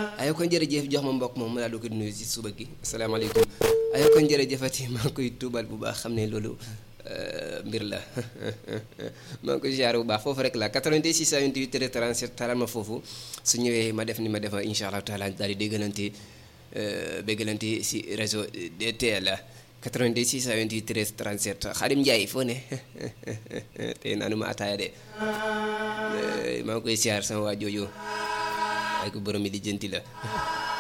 ayoo kon jërëjëf jox ma mbokk moom mu daal di ko nuyu si suba gi asalaamaaleykum ayoo kon jërëjëfati maa ngi koy tuubal bu baax xam ne loolu mbir la maa ngi koy ziar bu baax foofu rek la 88 628 37 talal ma foofu su ñëwee ma def ni ma def incha allah taala daal di déggalante béggalante si réseau DTL 88 628 13 37 Xadim Ndiaye foo ne tey naanu ma ataaya de maa ngi koy ziar sama waa jooju waaye ko borom mi di jënti la